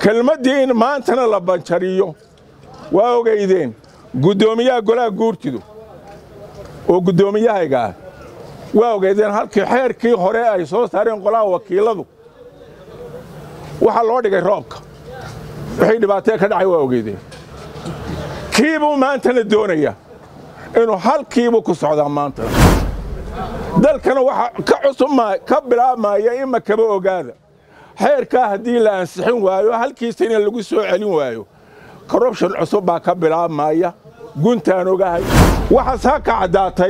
kelmaddii in maantana la banjariyo waa ogaydeen guddoomiyaha golaha guurtidu oo guddoomiyahayga ah waa ogaydeen halkii xeerkii hore ay soo saareen qolaha wakiiladu waxaa loo dhigay roobka wixii dhibaatee ka dhacay waa ogeydeen kiibuu maantana doonaya inuu halkiibuu ku socdaa maantana dalkana waxa ka cusub ka bilaabmaya ima kaba ogaada xeerkaa haddii la ansixin waayo halkiisana lagu soo celin waayo korrubshon cusub baa ka bilaabmaya guntaan ogahay waxaasaa ka caddaatay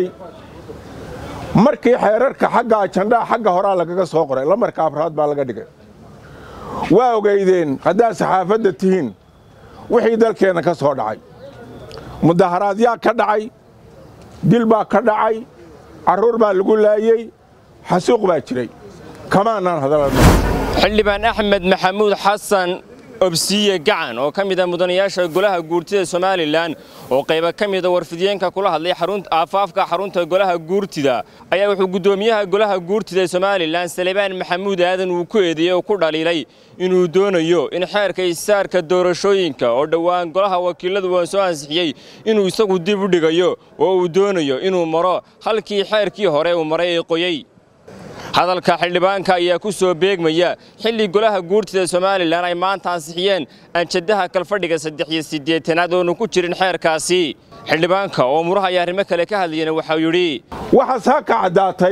markii xeerarka xagga ajandhaha xagga horaa lagaga soo qoray lamarka afraad baa laga dhigay waa ogaydeen haddaad saxaafadda tihiin wixii dalkeenna ka soo dhacay mudaharaadyaa ka dhacay dil baa ka dhacay carruur baa lagu laayey xasuuq baa jiray kamaanaan hadalano xildhibaan axmed maxamuud xasan obsiye gacan oo ka mid a mudanayaasha golaha guurtida somalilan oo qayba ka mida warfidiyeenka kula hadlay aafaafka xarunta golaha guurtida ayaa wuxuu guddoomiyaha golaha guurtida ee somalilan salebaan maxamuud aadan uu ku eedeeyey oo ku dhaliilay inuu doonayo in xeerka isaarka doorashooyinka oo dhowaan golaha wakiiladu waa soo ansixiyey inuu isagu dib u dhigayo oo uu doonayo inuu maro halkii xeerkii hore uu maray ee qoyey hadalka xildhibaanka ayaa ku soo beegmaya xilli golaha guurtida somalilan ay maanta ansixiyeen anjadaha kalfadhiga saddex iyo siddeetanaad oonu ku jirin xeerkaasi xildhibaanka oo muraha iyo arrimo kale ka hadlayana waxau yidhi waxaasaa ka caddaatay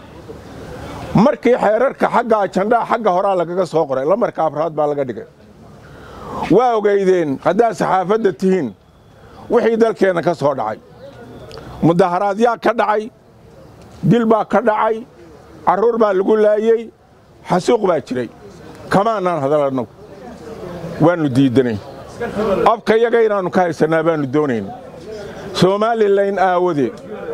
markii xeerarka xagga ajandhaha xagga horaa lagaga soo qoray lamarka afraad baa laga dhigay waa ogaydeen haddaad saxaafadda tihiin wixii dalkeenna ka soo dhacay mudaharaadyaa ka dhacay dil baa ka dhacay carruur baa lagu laayey xasuuq baa jiray kamaanaan hadalannagu waannu diiddanay abka yaga inaannu ka haysannaa baannu doonayn somaalilan aawadeed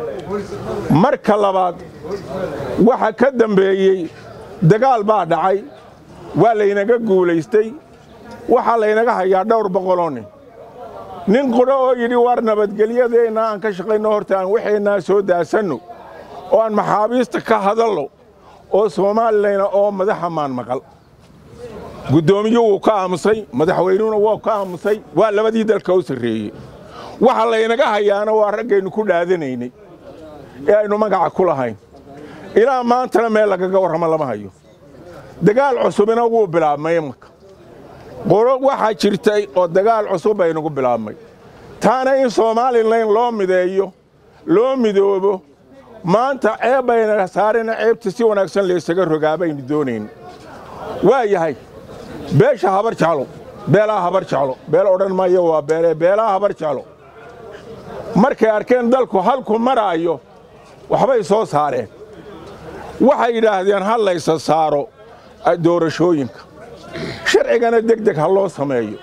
marka labaad waxa ka dambeeyey dagaal baa dhacay waa laynaga guulaystay waxaa laynaga hayaa dhowr boqoloo nin nin qudho oo yidhi war nabadgelyadeenna aan ka shaqayno horta aan waxeennaa soo daasanno oo aan maxaabiista ka hadalno oo soomaalilana oo madaxa maan maqal guddoomiyuu wuu ka aamusay madaxweynuhuna waa ka aamusay waa labadii dalka u sarreeyey waxa laynaga hayaana waa raggaynu ku dhaadanaynay ee aynu magaca ku lahayn ilaa maantana meel lagaga warramo lama hayo dagaal cusubina wuu bilaabmay imaka qoro waxaa jirtay oo dagaal cusub baynagu bilaabmay taana in soomalilan loo mideeyo loo midoobo maanta ceeb bayna saarena ceebta si wanaagsan laysaga rogaa baynu doonayn waa yahay beesha habar jeclo beelaha habar jeclo beel odhan maayo waa beelee beelaha habar jeclo markay arkeen dalku halku maraayo waxbay soo saareen waxay yidhaahdeen ha laysa saaro doorashooyinka sharcigana deg deg ha loo sameeyo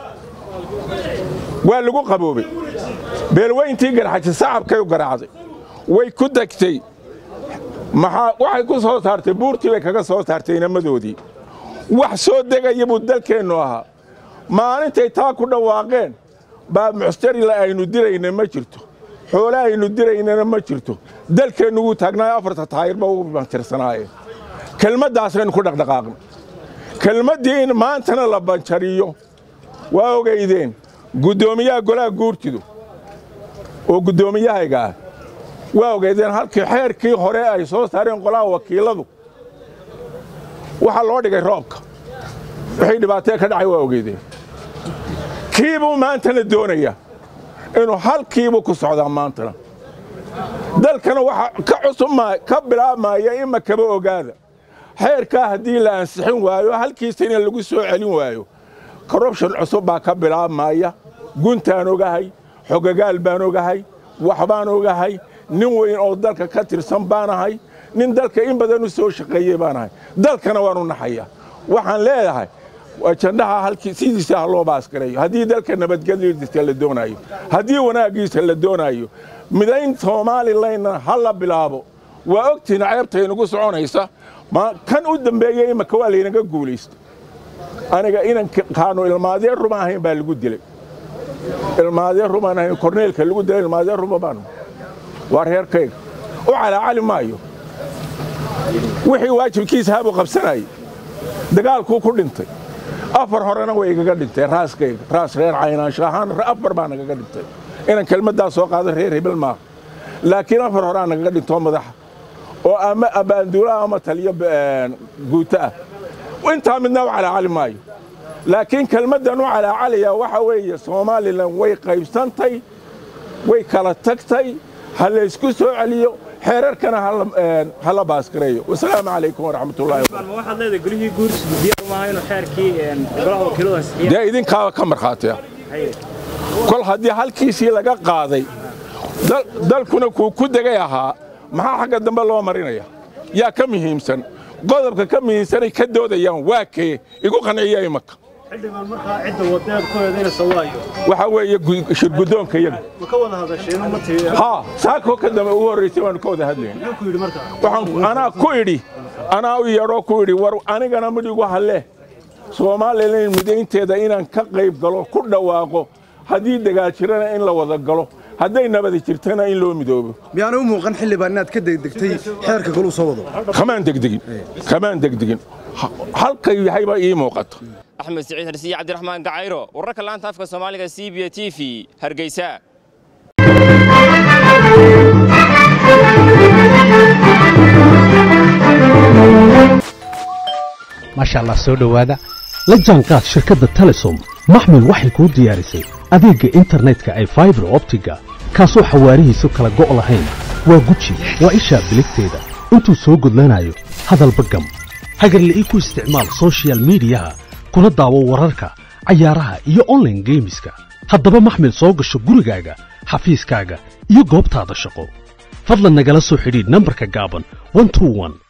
waa lagu qaboobay beelweyntii garxaji sacabkay u garaacday way ku degtay waxay ku soo saartay buurtii bay kaga soo saartay inamadoodii wax soo degaya buu dalkeennu ahaa maalintay taa ku dhawaaqeen baa muxtarila aynu dirayna ma jirto xoole aynu diraynana ma jirto dalkeennu wuu taagnaayo afarta taayirba ugu bantirsanaayeen kelmaddaasaynu ku dhaqdhaqaaqnay kelmaddii in maantana la banjariyo waa ogaydeen guddoomiyaha golaha guurtidu oo guddoomiyahayga ah waa ogaydeen halkii xeerkii hore ay soo saareen qolaha wakiiladu waxaa loo dhigay roobka wixii dhibaatee ka dhacay waa ogeydeen kiibuu maantana doonaya inuu halkiibuu ku socdaa maantana dalkana waxa ka cusub ka bilaabmaya ima kaba ogaada xeerkaa haddii la ansixin waayo halkiisana lagu soo celin waayo korrubshon cusub baa ka bilaabmaya guntaan ogahay xogagaal baan ogahay waxbaan ogahay nin weyn oo dalka ka tirsan baanahay nin dalka in badan u soo shaqeeyey baanahay dalkana waanu naxaya waxaan leedahay ajandhaha halkii sidiisa ha loo baaskareeyo haddii dalka nabadgelyadiisa la doonaayo haddii wanaaggiisa la doonaayo midayn soomalilanna ha la bilaabo waa ogtihin ceebtaynagu soconaysa kan u dambeeyey imaka waa laynaga guulaysto aniga inan kaanu ilmaadeen ruma ahayn baa lagu dilay ilmaadeen rumaan ahayn korneelka lagu dilay ilmaadeen ruma baanu waa reerkayga u calaacali maayo wixii waajibkiisa habuu qabsanayay dagaalkuu ku dhintay afar horena way igaga dhintay raaskayga raas reer caynaansho ahaan afar baa nagaga dhintay inaan kelmaddaa soo qaado reer hebel maaha laakiin afar horaa nagaga dhintoo madaxa oo ama abaanduulaha ama taliyo guuto ah intaa midna u calaacali maayo laakiin kelmaddan u calaacalaya waxa weeye somalilan way qaybsantay way kala tagtay ha laysku soo celiyo xeerarkana ha la baaskareeyo wasalaamu calaykum waraxmatullahi waxaad leedahay golihii guursigu diyaar maaha inuu xeerkii golaha wakiiladu ansixiya dee idinkaaba ka markhaatiya kol haddii halkiisii laga qaaday dalkuna kuu ku degay ahaa maxaa xagga dambe loo marinaya yaa ka muhiimsan qodobka ka muhiimsanay ka doodayaan waa kee igu qanciya imaka xildhibaan markaa cidda wadaad ku eedaynaysa waayo waxaa weeye shirguddoonka iyaga ma ka wada hadasheen ma tii haa saakoo ka dambe ugu horraysay baanu ka wada hadlayn muxuu ku yidhi markaa waxaan anaa ku idhi anaa u yeedhoo ku idhi war anigana midhigu halle soomaalilan midaynteeda inaan ka qayb galo ku dhawaaqo haddii dagaal jirana in la wada galo hadday nabadi jirtana in loo midoobo miyaana u muuqan xildhibaan inaad ka degdegtay xeerka goluu soo wado kamaan degdegin kamaan degdegin halkay yahayba ii muuqata axmed siciid harsiye cabdiraxmaan gacayro wararka laanta afka soomaaliga c b t v hargeysa maasha allah soo dhowaada la jaanqaad shirkadda telesom maxmil waxay kuu diyaarisay adeegga internetka ay faibar optiga kaasoo xawaarihiisu kala go' lahayn waa guji waa ishaa biligteeda intuu soo gudlanayo hadalba gam hagarla'ii ku isticmaal sochial midiyaha kuna daawo wararka cayaaraha iyo onlaine geemiska haddaba maxmil soo gasho gurigaaga xafiiskaaga iyo goobtaada shaqo fadlan nagala soo xidhiidh nambarka gaaban